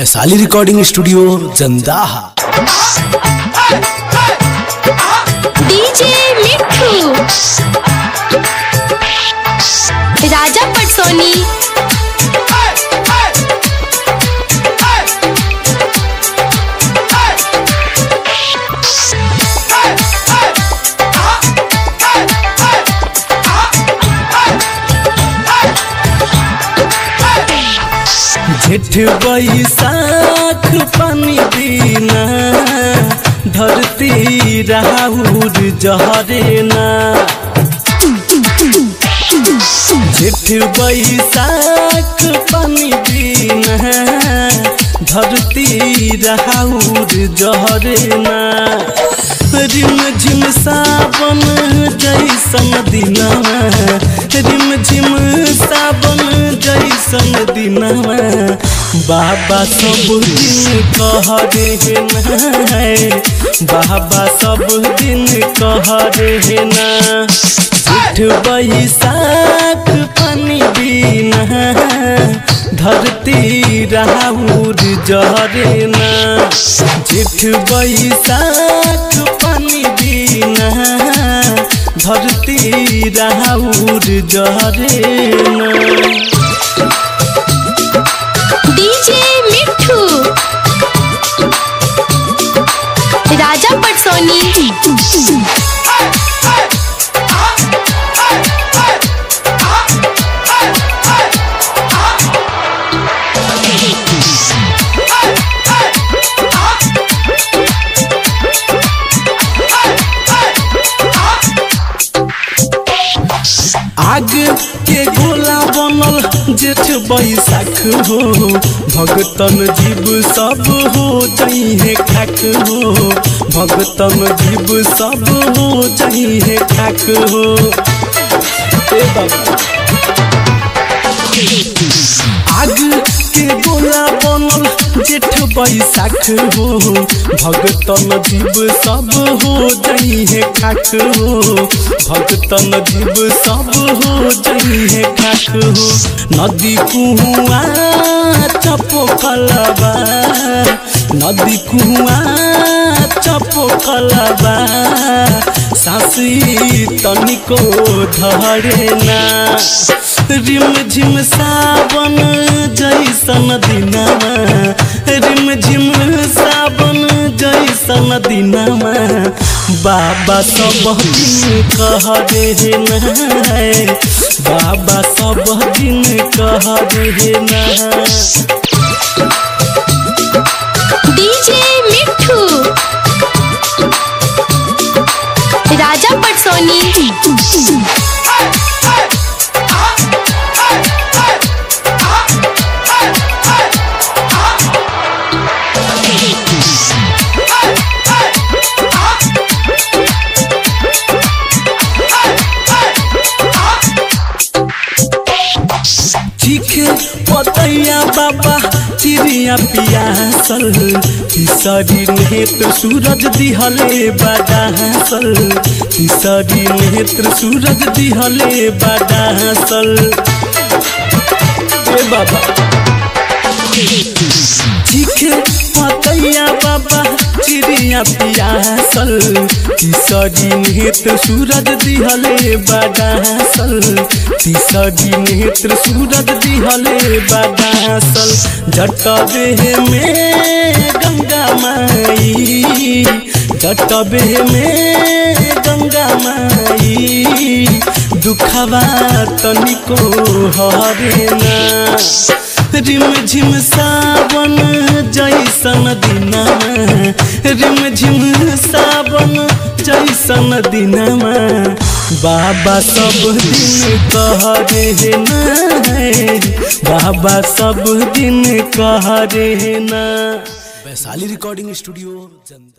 Vaishali recording studio Jandaha DJ Mithu Raja Patsoni जेठ बैसाख पानी बिना धरती राहुर जहरे ना जेठ बैसाख पानी बिना धरती राहुर जहरे ना रिम झिम सावन जैसन दिनवा रिम झिम सावन जैसन दिनवा बाबा सब दिन कह रे ना बाबा सब दिन कह रे ना जेठ बैसाख पानी बिना धरती राहुर जहरे ना जेठ बैसाख पानी बिना धरती राहुर जहरे ना डीजे मिठू राजा पटसोनी आग के गोला बनल जेठ बैसाख हो भगतन जीव सब हो जइहे खाक हो भगतन जीव सब हो जइहे खाक हो ए बाबा आग के गोला बनल जेठ बैसाख हो भगतन जीव सब हो जइहे खाक हो भगतन जीव सब हो जइहे खाक हो नदी कुआ चपो कलबा नदी कुआ चपो कलबा सासी तनिको धरे ना रिम झिम सावन जैसन दिनमा रिम झिम सावन जैसन दिनमा बाबा सब दिन कह रे ना बाबा सब दिन कह रे ना डीजे मिठू राजा पटसोनी चीखे पतैया बाबा चिड़िया पियासल तीसरी नेत्र सूरज दिहले बाडासल तीसरी नेत्र सूरज दिहले बाडासल ए बाबा चीखे पतैया बाबा चिड़िया पियासल तीसरी नेत्र सूरज दिहले बाडासल तीसरी नेत्र सूरज दिहले बाडासल जटबे में गंगा माई जटबे में गंगा माई दुखवा तनिको हरे ना रिम झिम सावन जैसन दिनमा रिम झिम सावन जैसन दिनमा बाबा सब दिन कह रे ना बाबा सब दिन कह रे ना वैशाली रिकॉर्डिंग स्टूडियो जंदाहा